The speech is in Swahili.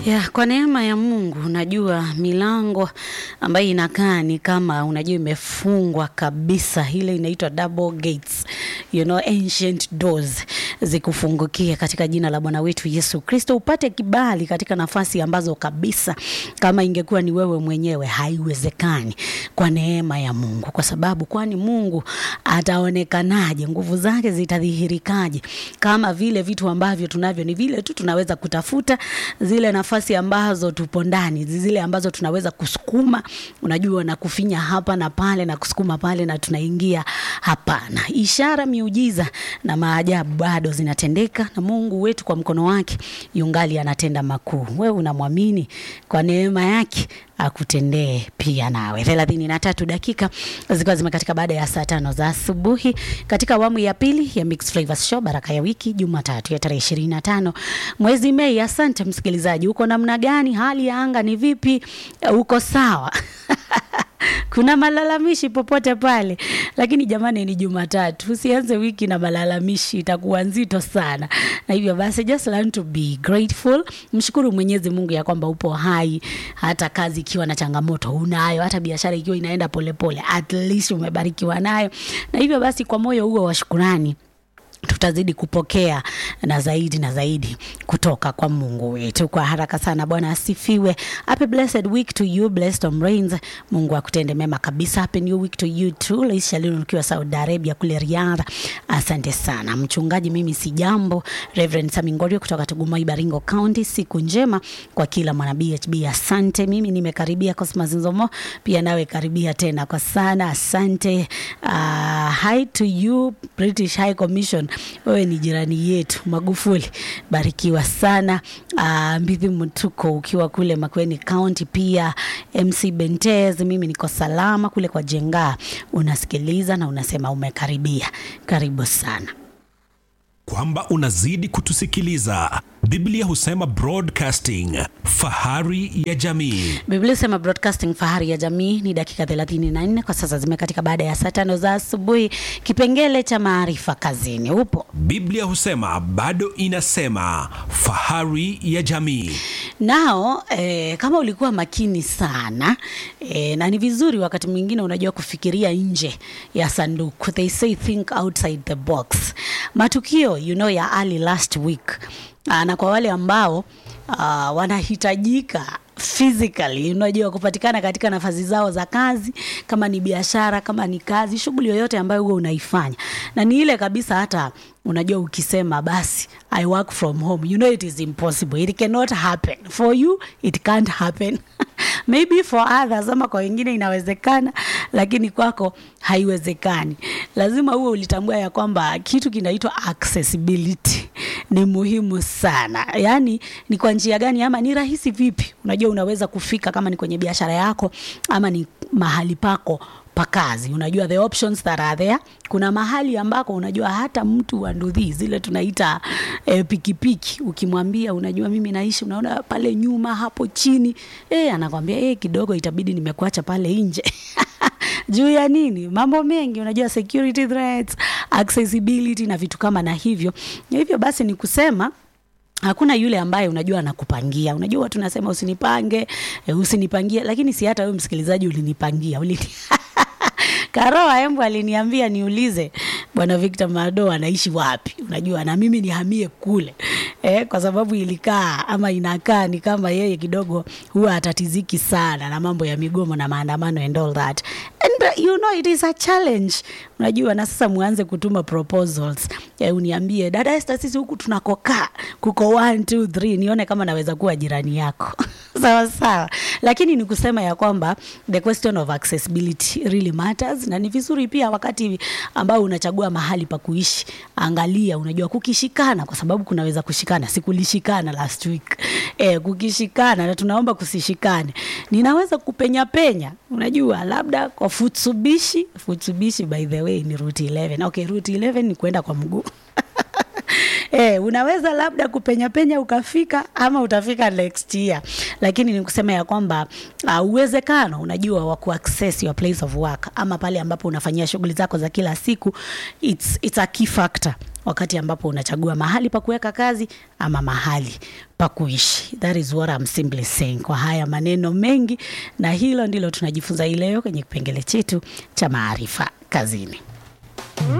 Ya, kwa neema ya Mungu unajua milango ambayo inakaa ni kama unajua imefungwa kabisa, ile inaitwa double gates, you know, ancient doors zikufungukia katika jina la Bwana wetu Yesu Kristo, upate kibali katika nafasi ambazo kabisa kama ingekuwa ni wewe mwenyewe haiwezekani, kwa neema ya Mungu. Kwa sababu kwani Mungu ataonekanaje? Nguvu zake zitadhihirikaje? Kama vile vitu ambavyo tunavyo ni vile tu tunaweza kutafuta zile nafasi ambazo tupo ndani, zile ambazo tunaweza kusukuma, unajua, na kufinya hapa na pale na kusukuma pale na tunaingia. Hapana, ishara, miujiza na maajabu bado zinatendeka, na Mungu wetu kwa mkono wake yungali anatenda makuu. Wewe unamwamini, kwa neema yake akutendee pia nawe. thelathini na tatu dakika zikiwa zimekatika baada ya saa tano za asubuhi katika awamu ya pili ya Mixed Flavors Show, baraka ya wiki, Jumatatu ya tarehe ishirini na tano mwezi Mei. Asante msikilizaji, uko namna gani? Hali ya anga ni vipi? Uko sawa? kuna malalamishi popote pale, lakini jamani, ni Jumatatu, usianze wiki na malalamishi, itakuwa nzito sana. Na hivyo basi, just learn to be grateful, mshukuru Mwenyezi Mungu ya kwamba upo hai, hata kazi ikiwa na changamoto unayo, hata biashara ikiwa inaenda polepole, at least umebarikiwa nayo. Na hivyo basi, kwa moyo huo wa shukurani tutazidi kupokea na zaidi na zaidi kutoka kwa Mungu wetu kwa haraka sana. Bwana asifiwe. Happy blessed week to you, blessed on rains. Mungu akutende mema kabisa. Happy new week to you too. Laisha leo ukiwa Saudi Arabia kule Riyadh. Asante sana mchungaji, mimi si jambo. Reverend Samingorio kutoka Tugumai, Baringo County. Siku njema kwa kila mwana BHB. Asante. Mimi nimekaribia Cosmas Nzomo, pia nawe karibia tena kwa sana. Asante. Uh, hi to you British High Commission wewe ni jirani yetu Magufuli, barikiwa sana. Uh, Mbithi Mtuko ukiwa kule Makueni County, pia MC Bentez, mimi niko salama kule kwa Jenga, unasikiliza na unasema umekaribia, karibu sana kwamba unazidi kutusikiliza. Biblia husema broadcasting, fahari ya jamii. Biblia sema broadcasting fahari ya jamii. Ni dakika 34 kwa sasa zimekatika baada ya saa tano za asubuhi. Kipengele cha maarifa kazini upo. Biblia husema bado inasema fahari ya jamii. Nao eh, kama ulikuwa makini sana eh, na ni vizuri wakati mwingine unajua kufikiria nje ya sanduku. They say think outside the box. Matukio you know ya early last week Aa, na kwa wale ambao uh, wanahitajika physically unajua kupatikana katika nafasi zao za kazi, kama ni biashara, kama ni kazi, shughuli yoyote ambayo huwa unaifanya, na ni ile kabisa, hata unajua ukisema basi I work from home, you know it is impossible, it cannot happen for you, it can't happen maybe for others, ama kwa wengine inawezekana, lakini kwako haiwezekani. Lazima uwe ulitambua ya kwamba kitu kinaitwa accessibility ni muhimu sana. Yaani ni kwa njia gani ama ni rahisi vipi? Unajua unaweza kufika kama ni kwenye biashara yako ama ni mahali pako pa kazi. Unajua the options that are there. Kuna mahali ambako unajua hata mtu wa ndudhi zile tunaita eh, pikipiki ukimwambia unajua mimi naishi unaona pale nyuma hapo chini eh, anakwambia eh, kidogo itabidi nimekuacha pale nje juu ya nini? Mambo mengi, unajua security threats, accessibility na vitu kama na hivyo. Hivyo basi ni kusema hakuna yule ambaye unajua anakupangia. Unajua watu nasema usinipange, e, usinipangie, lakini si hata wewe msikilizaji ulinipangia ulini Karoa Embu aliniambia niulize Bwana Victor Mado anaishi wapi, unajua na mimi nihamie kule eh, kwa sababu ilikaa ama inakaa ni kama yeye kidogo huwa atatiziki sana na mambo ya migomo na maandamano and all that and you know it is a challenge, unajua na sasa muanze kutuma proposals eh, uniambie dada Esther, sisi huku tunakokaa kuko 1 2 3 nione kama naweza kuwa jirani yako sawa sawa, lakini ni kusema ya kwamba the question of accessibility really matters, na ni vizuri pia wakati ambao unachagua mahali pa kuishi, angalia, unajua kukishikana, kwa sababu kunaweza kushikana. Sikulishikana last week eh, kukishikana, na tunaomba kusishikane. Ninaweza kupenya penya, unajua labda kwa Futsubishi. Futsubishi by the way ni route 11. Okay, route 11 ni kwenda kwa mguu Eh, unaweza labda kupenya penya ukafika ama utafika next year, lakini ni kusema ya kwamba uh, uwezekano unajua wa kuaccess your place of work ama pale ambapo unafanyia shughuli zako za kila siku it's, it's a key factor wakati ambapo unachagua mahali pa kuweka kazi ama mahali pa kuishi. That is what I'm simply saying. Kwa haya maneno mengi, na hilo ndilo tunajifunza hii leo kwenye kipengele chetu cha maarifa kazini.